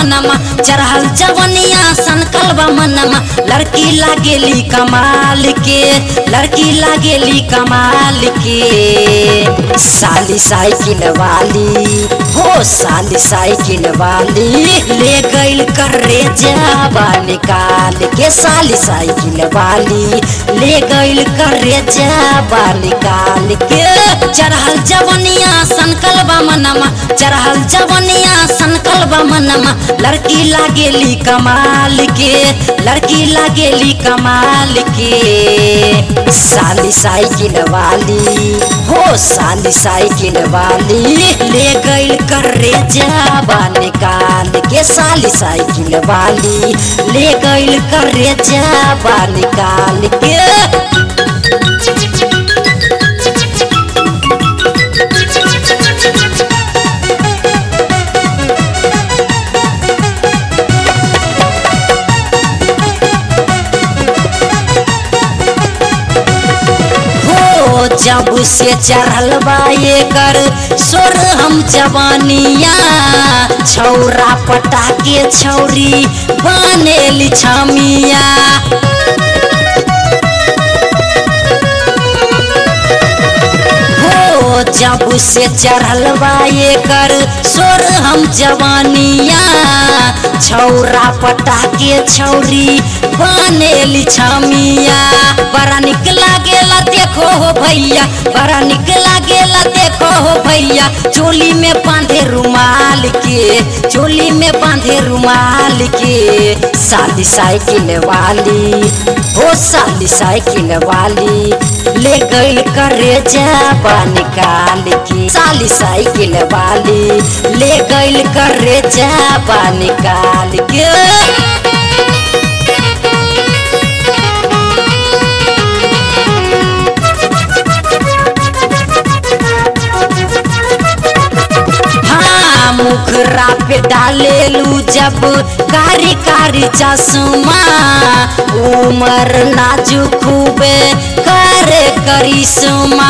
मनमा चढ़ल जवनिया सनकल बा मनमा लड़की लागेली कमाल के लड़की लागेली कमाल के साली साइकिल वाली हो साली साइकिल वाली ले गइल करे जाबा निकाल के साली साइकिल वाली ले गइल करे जाबा निकाल के चढ़ल जवनिया सनकल बा मनमा चढ़ल जवनिया सनकल बा मनमा लड़की लागेली कमाल के लड़की लागेली कमाल के साली साइकिल वाली हो साली साइकिल वाली ले गइल करे जाबा निकाल के साली साइकिल वाली ले गइल करे जाबा निकाल के हो जब से चढ़ल बा ये कर सोर हम जवानिया छौरा पटा के छौरी बनेली छमिया हो जब से चढ़ल बा ये कर सोर हम जवानिया छौरा पटा के छौरी बनेली छमिया बड़ा निक लागेला देखो हो भैया बड़ा निक लागेला देखो हो भैया चोली में बांधे रुमाल के चोली में बांधे रुमाल के साली साइकिल वाली हो साली साइकिल वाली ले गइल करे जाबा निकाल के साली साइकिल वाली ले गइल करे जाबा निकाल के हाँ मुखरा पे डालेलू जब कारी कारी चश्मा उमर नाजुक खूबे करे करिश्मा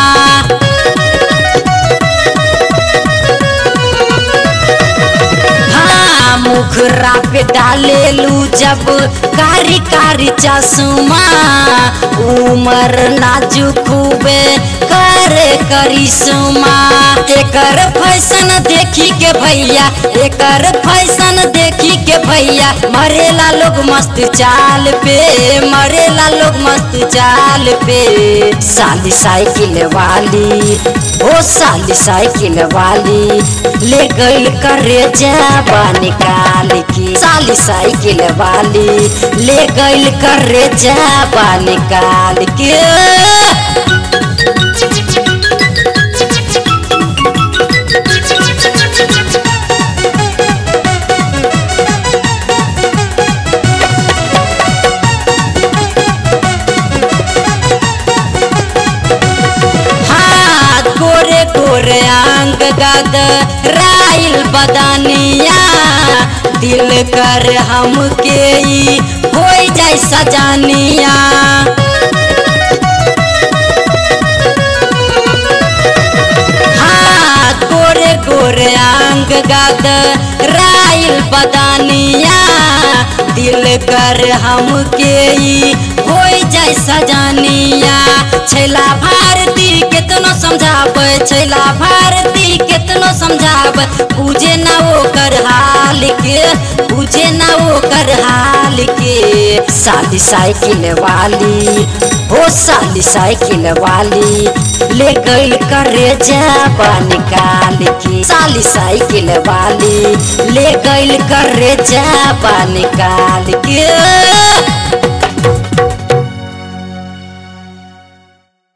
हाँ मुखरा पे डालेलू जब कारी कारी चश्मा उमर नाजुक खूबे करे करिश्मा एकर फैशन देखी के भैया एकर फैशन देखी के भैया मरेला लोग मस्त चाल पे मरेला लोग मस्त चाल पे साली साइकिल वाली ओ साली साइकिल वाली ले गइल करे जाबा निकाल के साली साइकिल वाली ले गइल करे जाबा निकाल के हाथ गोरे गोरे अंग गद राइल बदनिया दिल कर हमके ई हो जाए सजानिया हाथ गोरे गोरे अंग गद राइल बदनिया दिल कर हमके ई हो जाए सजानिया छैला भारती केतनो समझाबै छैला भारती केतनो समझाबै बुझे ना ओकर हाल के बुझे ना ओकर हाल के साली साइकिल वाली हो साली साइकिल वाली ले गइल करे जाबा निकाल के साली साइकिल वाली ले गइल करे जाबा निकाल के